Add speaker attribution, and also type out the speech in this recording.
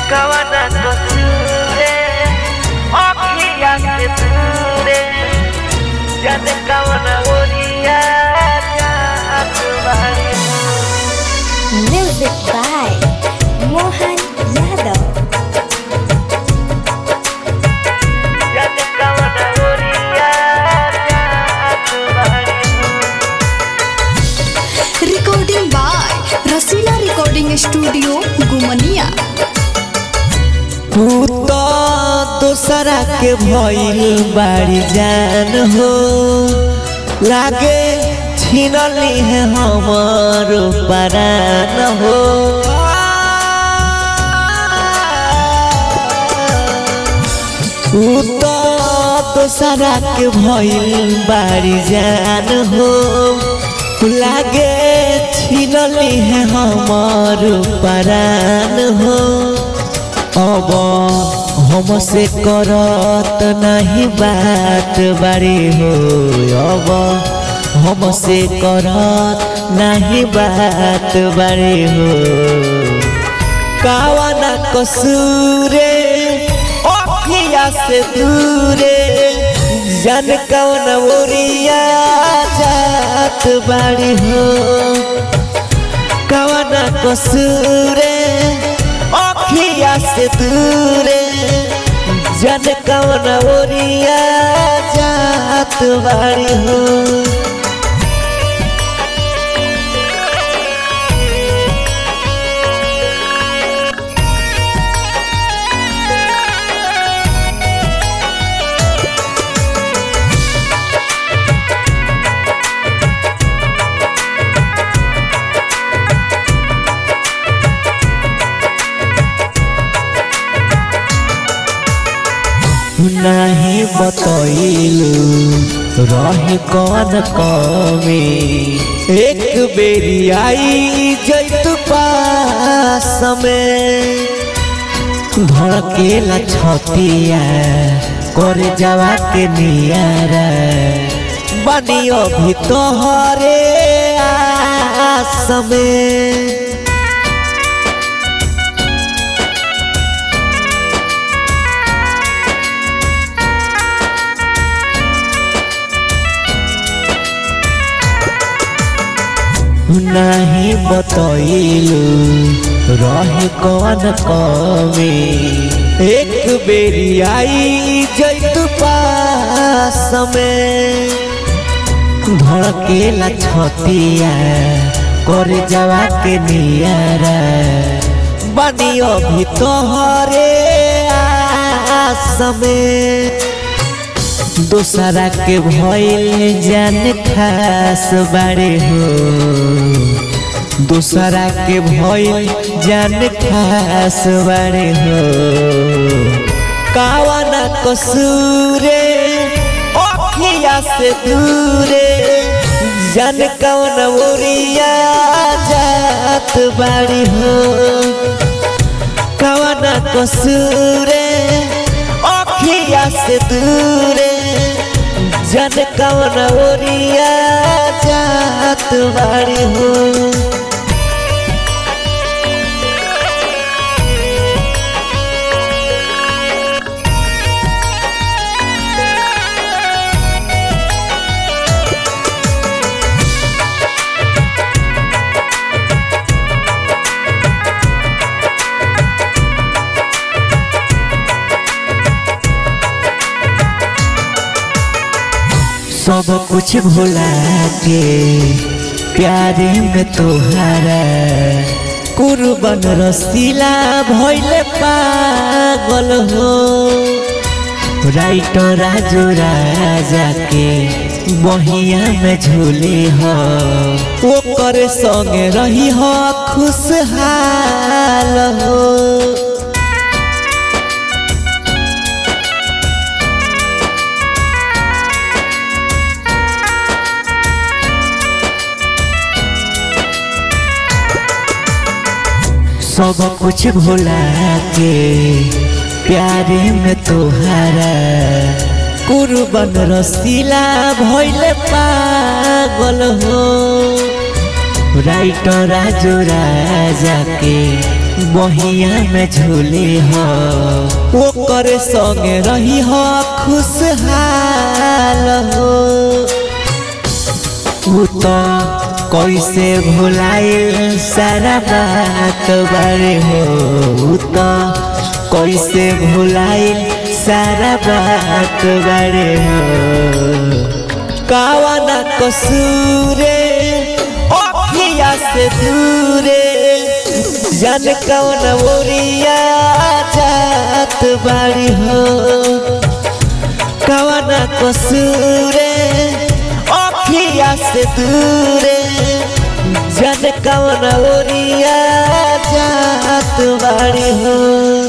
Speaker 1: कवना कसूरे अखिया से दूरे जन कवना ओरिया जात बाड़ी
Speaker 2: Music by Mohan Yadav.
Speaker 1: जन कवना ओरिया जात बाड़ी
Speaker 3: Recording by Rasila Recording Studio, Gumania.
Speaker 4: तू तो दूसरा के भइल बाड़ी जान हो लागे छीनली है हमर परान हो तू तो दूसरा के भइल बाड़ी जान हो लागे छीनली है हमर परान हो अब हमसे करत नहीं बात बारी हो अब हमसे करत नहीं बात बारी हो कावना कसूरे अखिया से दूरे जन कौन ओरिया जात बारी हो कवना कसूरे अखिया से दूरे जन कवन ओरिया जात बाड़ी हो नहीं बतैलू रहे कौन कमी एक बेरी आई जैत पास में धड़केला छतिया कर जावा के नियारा बनियो भी तोहरे आस में नहीं बतैलू रहे कौन कमी एक बेरी आई जैत पास में धड़केला छतिया कर जावा के नियारा बनियो भी तोहरे आस में दूसरा के भइल जान खास बारे हो दूसरा के भइल जान खास बारे हो कावना कसूरे अखिया से दूरे जन कौन ओरिया जात बाड़ी हो कवना कसूरे अखिया से दूरे जन कवन ओरिया जात बाड़ी हो सब कुछ भुला के प्यारे में तोहारा कुर्बन रसीला भइले पागल हो राइटर राजू राजा के बहिया में झूले हो ओकर संगे रही हो खुशहाल हो सब कुछ भुला के प्यारे में तोहारा कुर्बन रसीला भइले पागल हो राइटर राजू राजा के बहिया में झूले हो ओकर संगे रही हो खुशहाल हो उ तो कैसे भुलाइल सारा बात बारे हो उ तो कैसे भुलाइल सारा बात बारे हो कावाना कसूरे अखिया से दूरे जन कौन ओरिया जात बाड़ी हो कवना कसूरे अखिया से दूरे जन कौन ओरिया जात बाड़ी हो